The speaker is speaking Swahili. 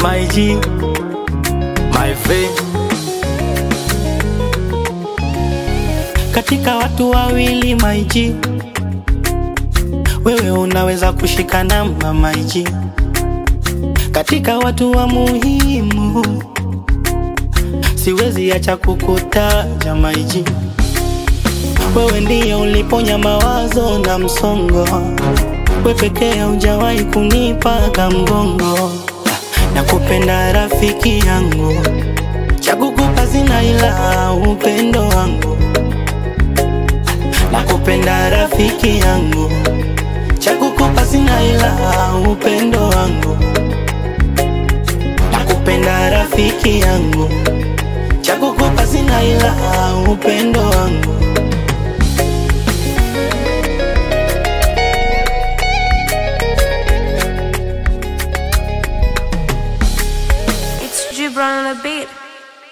my G, my V. Katika watu wawili my G, wewe unaweza kushika namba my G. Katika watu wa muhimu, siwezi acha kukutaja my G. Wewe ndiye uliponya mawazo na msongo, we pekee hujawahi kunipaga mgongo. Nakupenda rafiki yangu, cha kukupa sina ila upendo wangu. Nakupenda rafiki yangu, cha kukupa sina ila upendo wangu. Nakupenda rafiki yangu, cha kukupa sina ila upendo wangu. It's Gibran on the beat.